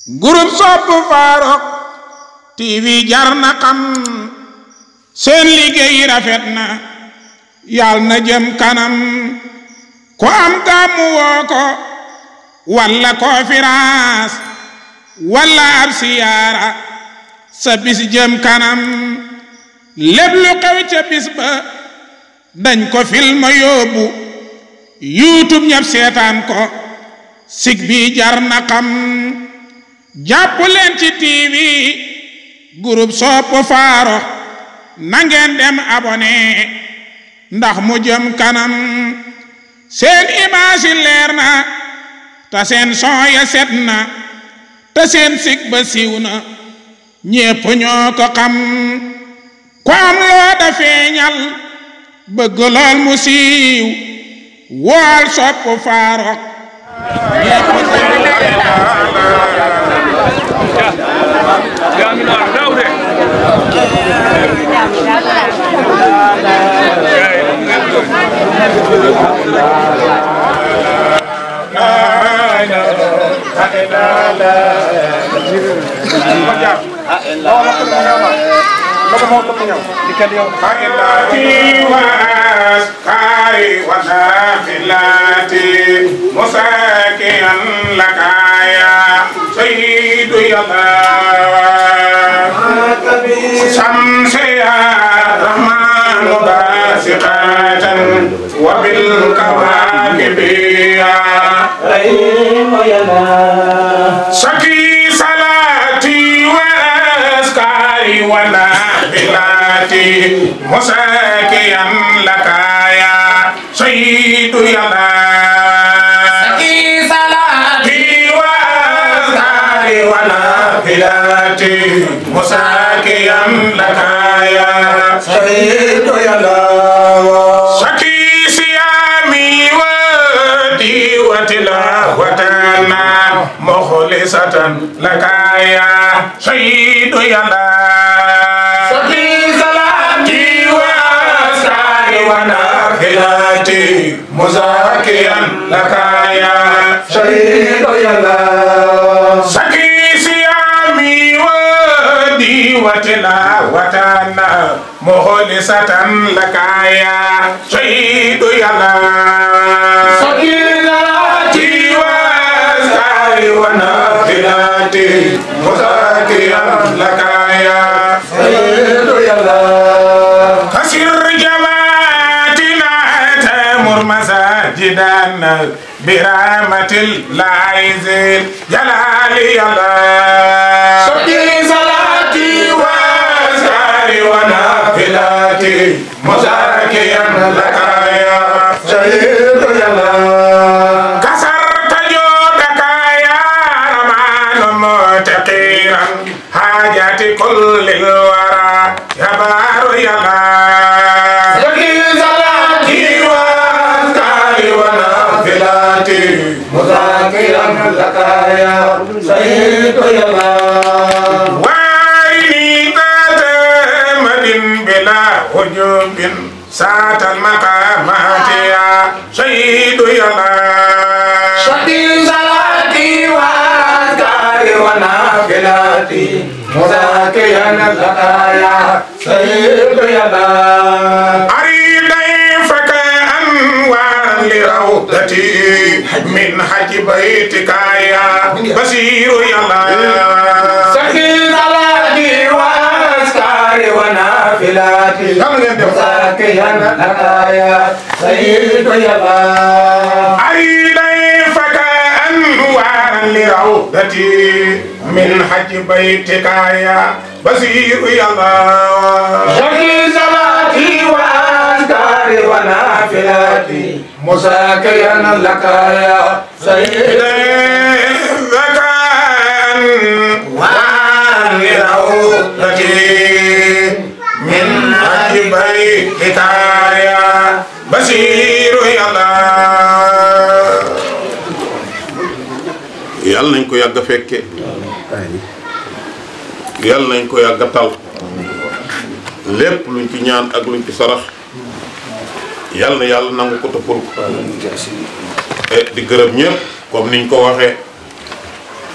groupe sopp Farokh TV jar na xam seen liggéey rafet na yal na jëm kanam ko am gàmmu woo ko walla conférence walla ab siyaara sa bis jëm kanam lépp lu xew ca bis ba dañ ko film yóbbu youtube ñëpp seetaan ko sig bi jar na xam jàpp leen ci tv groupe sopp Farokh na ngeen dem abonné ndax mu jëm kanam seen image yi leer na te seen son ya set na te seen sig ba siiw na ñépp ñoo ko xam ku am loo da feeñal bëgg lool mu siiw wool sopp Farokh مساكيا لك يا سيد الله شمس يا رحمن باسقات وبالكواكب يا رحيم يا سكي صلاتي واسكاري ونافلاتي مساكيا لك يا سيد يا سكي صلاتي واسكاري ونافلاتي مساكيا لك يا سيد يا الله سكي صيامي ودي وتلاوتنا مخلصة لك يا سيد يا الله سكي صلاتي واسكاري ونافلاتي مزاكيا لك يا سيد يا الله سكي صيامي ودي وتلاوتنا مخلصة لك يا سيد يا الله سكي صلاتي واسكاري ونافلاتي مزاكيا لك يا سيد يا الله كسر جماعتنا تامر مساجدنا برحمة الله ذي جلال الله سكي صلاتي واسكاري ونافلاتي مزاكيا لك يا سيد يا الله كسرت جودك يا رمان متقيرا حاجات كل الورى يا بار يا الله سكي صلاتي واسكاري ونافلاتي مذاكرا لك يا سيد يا الله وارني ذات مد بلا وجوب ساعة المقامات يا سيد يا الله شكي صلاتي وأذكاري ونافلاتي مذاكرا لك يا سيد يا الله أريد فك أنوار لروضتي من حج بيتك يا بصير يا الله شكي صلاتي وأذكاري ونافلاتي مذاكرا لك يا سيد يا الله أريد فك أنوار لروضتي من حج بيتك يا بصير يا الله شكي صلاتي وأذكاري ونافلاتي مساكيا لك يا سيدي ذاك أنوار لروضتي من حج بيتك يا بصير يا الله yàlla nañ ko yàgg a fekke yàlla nañ ko yàgg a tal lépp luñ ci ñaan ak luñ ci sarax yàlla na yàlla nangu ko toppal ko e di gërëm ñëpp comme niñ ko waxee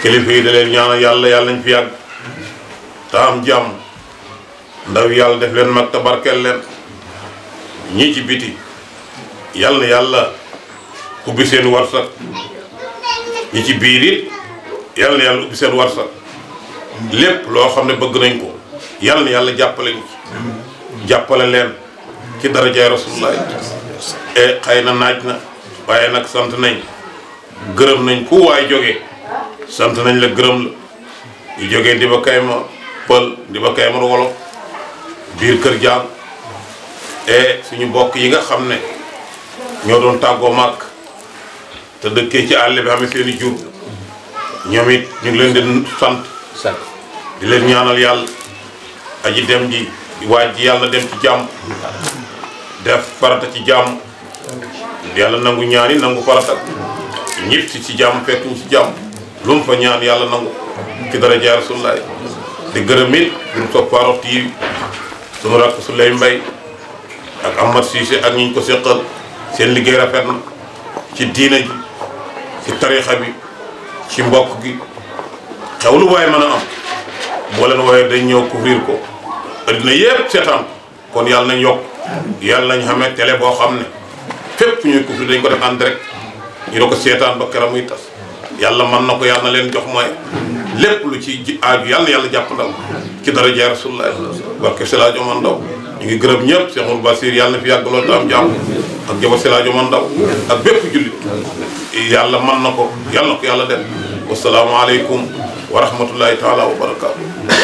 kilifa yi da leen ñaanal yàlla yàlla nañ fi yàgg te am jàmm ndaw yàlla def leen mag te barkeel leen ñii ci biti yàlla na yàlla ubbi seen warsak ñi ci biir it yàlla na yàlla ubbi seen warsak lépp loo xam ne bëgg nañ ko yàlla na yàlla jàppale ñu ci jàppale leen ci darajaay rasulullah e xëy na naaj na waaye nag sant nañ gërëm nañ ku waay jógee sant nañ la gërëm la ñu jógee di ba kayma pël di ba kayma wolof biir kër jaam e suñu bokk yi nga xam ne ñoo doon tàggoo màkk te dëkkee ci àll bi xamee seeni jur ñoom it ñu ngi leen di sant di leen ñaanal yàlla aji dem ji waaj ji yàlla dem ci jàmm def farata ci jàmm yàlla nangu ñaani nangu farata ñit si ci jàmm fekk ñu ci jàmm lu mu fa ñaan yàlla nangu ci dara jaar rasulullaay di gërëm it groupe Sope Farokh TV sunu rakk su lay mbay ak Ahmad Cissé ak ñi ñu ko seqal seen liggéey rafet na ci diina ji ci tarixa bi ci mbokk gi xew lu waaye mën a am boo leen wooyee dañ ñëw couvrir ko addina yépp seetaan kon yàlla nañ yokk yàlla nañ xamee télé boo xam ne fépp ñuy couvrir dañ ko def en direct ñu da ko seetaan ba keroog muy tas yàlla mën na ko yàlla na leen jox mooy lépp lu ci ji aaju yàlla na yàlla jàpp ndal ci dara jaay rasulullah barke Selaajo man ndaw ñu ngi gërëm ñëpp Cheikh Mourou Basir yàlla na fi yàgg loolu te am jàmm ak jaba Selaajo man ndaw ak bépp jullit yàlla mën na ko yàlla na ko yàlla def wasalaamaaleykum wa rahmatullahi taala wa barakaatu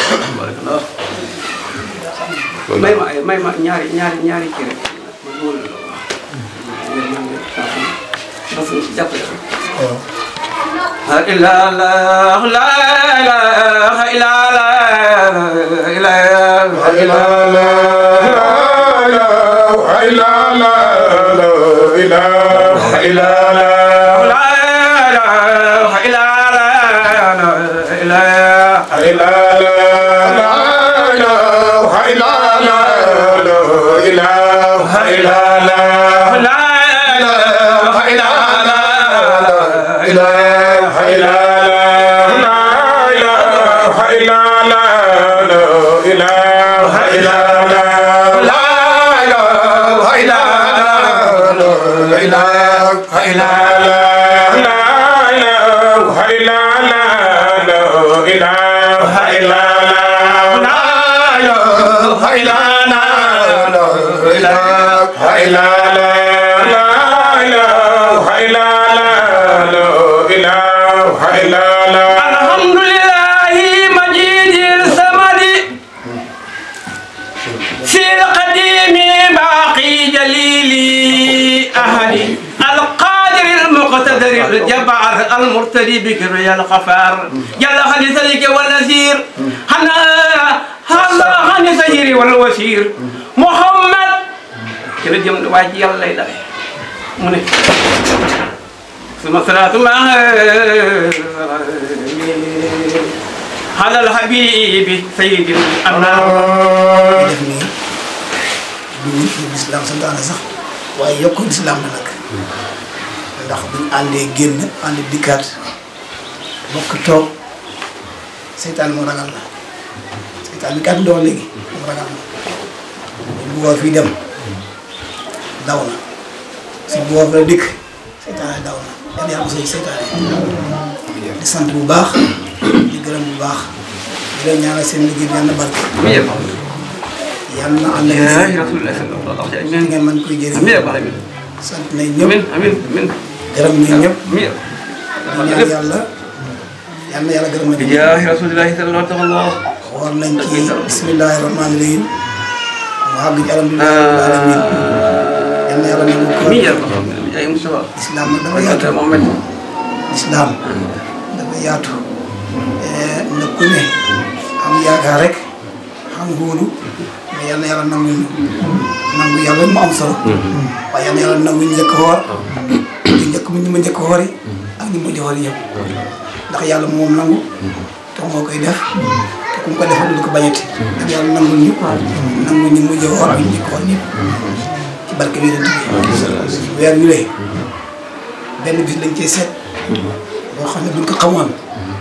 may ma ay may ma ñaari ñaari ñaari kii rek man loolu la wax parce que jàppale ko. la ilaha la ilaha illa la ilaha la ilaha illa la ilaha la ilaha illa الحمد لله مجيد السمد في القديم باقي جليل أهلي القادر المقتدر الجبار المرتدي بكر يا الغفار جل خليسك والنسير حنا هذا خاني سيري والوسير محمد كده جمع واجي يلا يلا من ثم صلاة الله على الحبيب سيد الأنام def nii du lu lislaam santaane sax waaye yokku lislaam la nag ndax buñ àndee génn ànd dikkaat bokk toog seytaan moo ragal la seytaan bi kat doon léegi moo ragal la bu boo fii dem daw na si bu boo fa dikk seytaane daw na yan yàlla mosoo seytaane di sant bu baax di gërëm bu baax di leen ñaanal seen liggéey bi yàlla na barke yàlla na ànd ak يا رسول الله صلى الله عليه yéen وسلم ngeen mën koy jëriñ أمين يا رب العالمين sant nañ ñëpp أمين أمين أمين gërëm nañ ñëpp أمين di ñaan yàlla yal na yàlla gërëm nañ ñëpp يا رسول الله صلى الله عليه وسلم xool nañ ci bismillahi rahmaani rahim mu àgg ci alhamdulillahi rabbil alamin yal na yàlla nangu ko أمين يا رب العالمين يا مصطفى islam nag dafa وأنت yaatu محمد islam dafa yaatu na ku ne am yaakaar rek xam wóolu mais yal na yàlla nangu ñu nangu yàlla mu am solo waaye yal na yàlla nangu ñu njëkk xoor ñu njëkk ñu ma njëkk xoori ak ñu mujj xoori yëpp ndax yàlla moom nangu te moo koy def te ku mu ko defal du ko bañati ak yàlla nangul ñu nangu ñu mujj xoor ak ñu njëkk xoor ñëpp ci barke bi yonent bi weer wi lay benn bis lañ cee seet boo xam ne buñ ko xamoon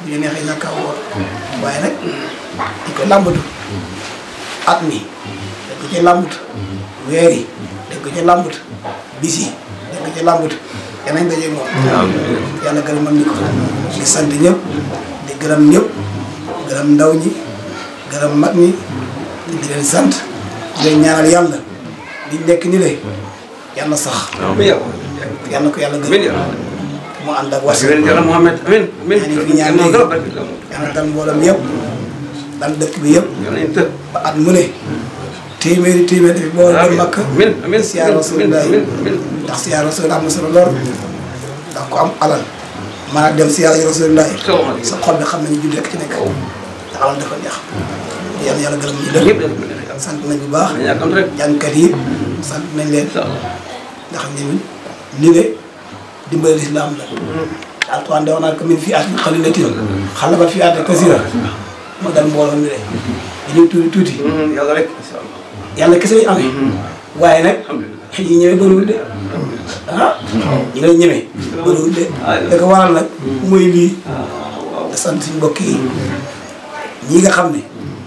bu ñu neexee ñàkk a woor waaye nag di ko làmbatu at mi dañ ko ci làmbatu weer yi dañ ko ci làmbatu bis yi dañ ko ci làmbatu yanañ dajeeg moom yàlla gërëm man ni ko di sant ñëpp di gërëm ñëpp gërëm ndaw ñi gërëm mag ñi di leen sant di leen ñaanal yàlla di nekk ni le yàlla sax amiin yow yàlla ko yàlla amiin gërëm yow mu ànd ak wasi amiin yàlla Muhammad amiin amiin ñaan yi fi ñaan moo léegi gën a barke yàlla dal mboolem yëpp dal dëkk bi yëpp yàlla nañ tëb ba at mu ne téeméeri téeméeri fi boo dem makk amiin amiin siyaar Rasulullah amiin amiin ndax siyaar Rasulullah am na solo lool ndax ku am alal mën a dem siyaar Rasulullah sa xol bi xam nañu julli rek ci nekk te alal dafa neex yàlla yàlla gërëm ñu ñëpp lépp dañ ko mën a yàlla sant nañ bu baax dañ yàkkamti rek jàngkat yi sant nañ leen incha allah ndax ñun lii de dimbali lislaam la alquran de wax naa ko min fi atin qalilatin xalabat fi atin kasira moo dal mbooloo mi de dañuy tuuti tuuti yàlla rek incha allah yàlla kese lañu amee waaye nag alhamdulilah ñi ñëwee bëriwul de ah ñi lay ñëwee bëriwul de da ko waral nag mooy lii da sant suñu mbokk yi ñi nga xam ne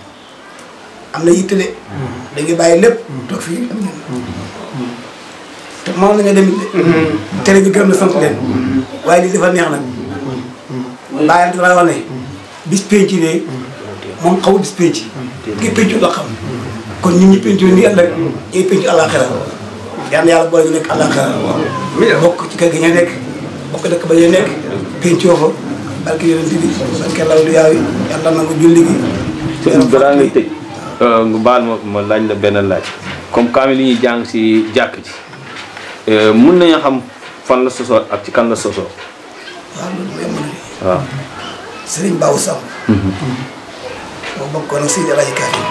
am na yitte de dañuy bàyyi lépp toog fii am ñun te moom la nga demit de tere ñu gërëm na sant leen waaye lii dafa neex nag bàyyam dafa wax ne bis penc ne moom xawu bis penc ki pencu la xam kon ñun ñi pencu ni ëllëg ñuy pencu àllaaxira yal na yàlla boole ñu nekk àllaaxira bokk ci kër gi ñu nekk bokk dëkk ba ñu nekk pencoo fa barke yonent bi barke law du yaaw yi yàlla nangu julli gi sëñ balaa ngay tëj nga baal ma ma laaj la benn laaj comme kaamil yi ñuy jàng si jàkk ji mun nañu xam fan la sosoo ak ci kan la sosoo waaw loolu mooy mën a waaw Sëriñ Baaw Samb moo bokkoon ak Seydi Alaaji Karim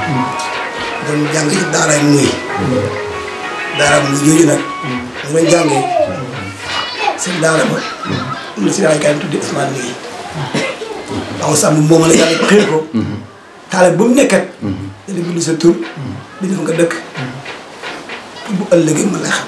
doon jàng ci daaraay muy daaraay muy jooju nag ñu doon jàngee seen daara ba am na Seydi Alaaji Karim tudde Ousmane Ligi Baaw Samb moom la yàlla xëy ko taale bu mu nekkat dana bind sa tur bind fa nga dëkk pour bu ëllëgee mën lay xam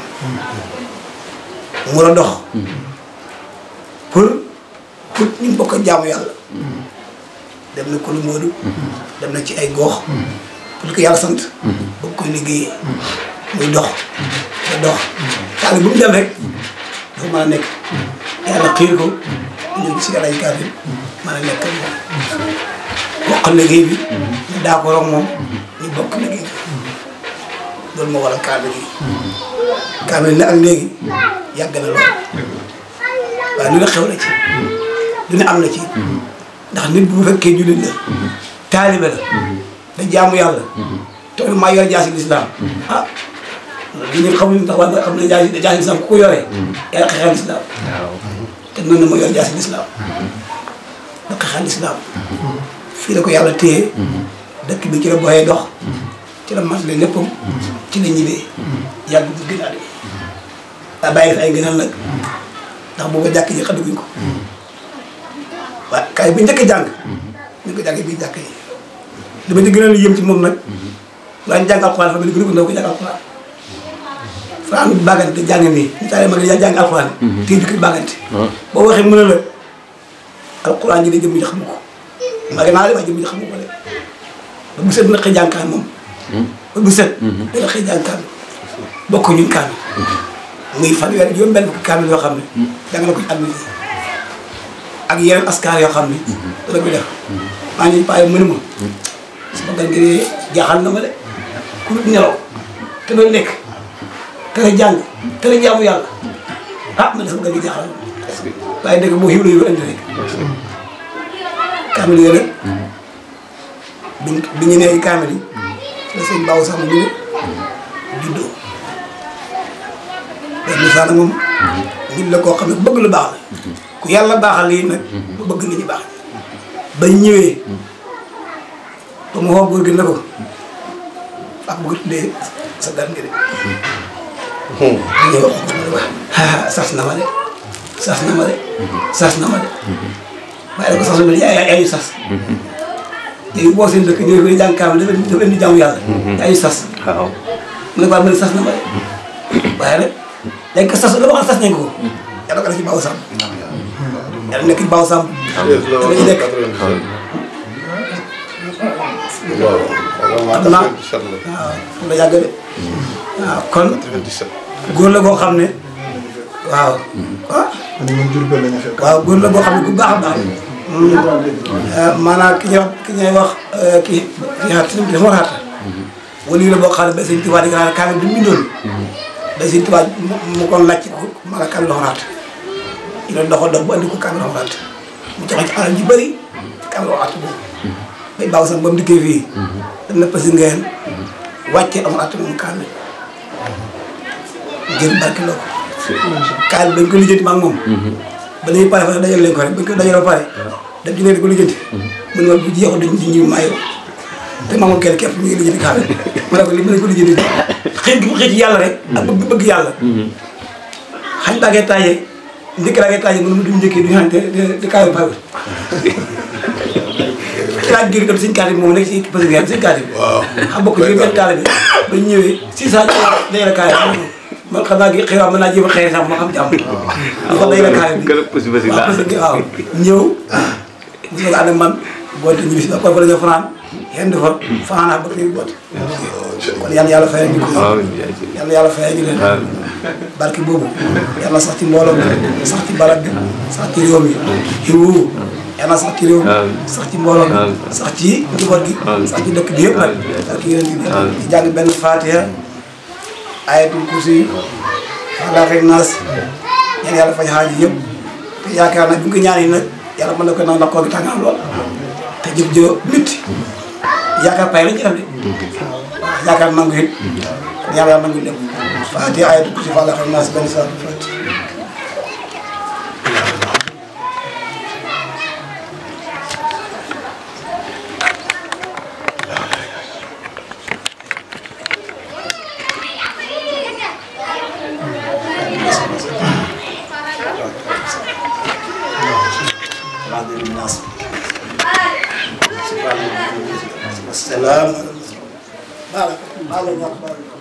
mu la dox pour pour ñu bokk a jaamu yàlla dem na Kulu Moodu dem na ci ay gox pour que yàlla sant bëgg koy liggéeyee muy dox da dox taale bu mu dem rek dafa mën a nekk yàlla xiir ko ñëw ci Alaaji Karim mën a nekk ak moom bokk liggéey bi ñu d'accord ak moom ñu bokk liggéey bi loolu moo waral kaamil yi kaamil ne ak léegi yàgg na lool waaye lu ne xew na ci lu ne am na ci ndax nit bu fekkee jullit la taalibe la da jaamu yàlla te maa yor jaasi lislaam ah li ñu xamuñu tax waaye xam ne jaasi jaasi lislaam ku ko yoree yaa xeexal lislaam te noonu moo yor jaasi lislaam da xeexal lislaam fii la ko yàlla téye dëkk bi ci la boyee dox ci la matale léppam ci la ñibbee yàgg bu gën a de daa bàyyi fi ay gënal nag ndax booba jàkk ji xaduguñ ko waaye kaay bi njëkk a jàng ñu ko jàngee bii jàkk yi li ma ci gënal yëm ci moom nag waaye jàng alxuraan fa mel ni gën a ko ndaw ko jàng alxuraan Fara am bàggante jàng nii ñu taale ma nga jàng alxuraan téye bi bàggante boo waxee mën a la alxuraan ji de jëm ji xamu ko maa ngi naa de waaye jëm ji xamu ko de ba bu set dina xëy jàng kaan moom ba bu set dina xëy jàng kaan bokk ñun kaan muy fanweer juróom benn fukki kaamil yoo xam ne jàng na ko ci at mi ak yeneen askar yoo xam ne dana ko def maa ngi paye mënu ma sama gan gi jaaxal na ma de ku dul nelaw te doon lekk te la jàng te la jaamu yàlla ah man de sama gan gi jaaxal na ma waaye dëgg boo xiw la yow indi rek kaamil yooyu nag bi bi ñu nee kaamil yi la sëñ Baaw sax mu juddoo te Moussa nag moom nit la koo xam ne bëgg lu baax la ku yàlla baaxal lii nag bu bëgg nit ñi baax bañ ñëwee ba mu xoo góor gi ne ko ak bëgg tuddee sa gan gi de ñëw wax ko ma ne sas na ma de sas na ma de sas na ma de waaye ko sasul ma yaa yaa ñu sas léegi boo seen dëkk ñëw fi jàng kaam dafa dafa indi jaamu yàlla yaa ñu sas waaw mu ne ko waaye ma ne sas na ma de waaye nag dañ ko sas la wax sas nañ ko yàlla ko def ci baaw sàmm yàlla nekk ci baaw sàmm dañu nekk waaw xam naa waaw la yàgg de waaw kon góor la boo xam ne waaw ah waaw góor la boo xam ne bu baax a baax maanaam ki ñuy wax ki ñuy wax ki ki xaar si dafa war a xaar wala la boo xam ne ba sëñ Tuubaa di nga xam ne kaamil bi mu bindoon ba sëñ Tuubaa mu mu kon laaj ko maanaam kaamil la xaraat ñu doon doxal dox bu andi ko kaamil la xaraat mu joxe ci alal ji bëri kaamil la xaraat boobu bay baaw sax ba mu dikkee fii dem na pasi ngeen wàcce am at moom kaamil ngir barke loo ko kaamil dañ ko lijjanti ma ak moom ba léegi pare fa dajal leen ko rek bañ ko dajal ba pare dem ci ne di ko lijjanti mun nga bu jeexul dañ di ñu mayo te maamoon kenn képp ñu ngi lijjanti kaamil ma ne ko li mu ne ko lijjanti xëy gi mu xëy ci yàlla rek ak bëgg bëgg yàlla xañ baa ngay taajee njëkk laa ngay taajee mënu mu duñ njëkkee duñu xam te te kaamil pare laaj gi dem suñu kaati bi moom nekk si parce que suñu kaati bi xam bokk ci benn taale bi ba ñu ñëwee si saa day la kaay man xam naa gi xëy mën naa jéem a xëy sax ma xam jàmm ñu ko day la kaay bi gën a pës pës waaw parce que waaw ñëw gis nga ànd ak man boote ñibbi si ba kon fa la ñu fanaan yenn fa fanaan ak ba tey boote kon yàlla yàlla fayal ñu ko waaw yàlla yàlla fayal ñu leen barke boobu yàlla sax ci mbooloo mi sax ci barab bi sax ci réew mi xiwu yàlla sax ci réew mi sax ci mbooloo mi sax ci njaboot gi sax ci dëkk bi yëpp nag barke yeneen bi di jàng benn Fatiha ayatul kursi falaq ak naas ñaan yàlla faj xaaji yëpp te yaakaar nag bu ñu ko ñaan yi nag yàlla mën na ko nag ndax koo gi tàngaam lool te jëf jë nit yaakaar pay lañ ci def de waaw yaakaar nangu it kon yàlla yàlla nangu lépp Fatiha ayatul kursi falaq ak naas benn saa fati السلام عليكم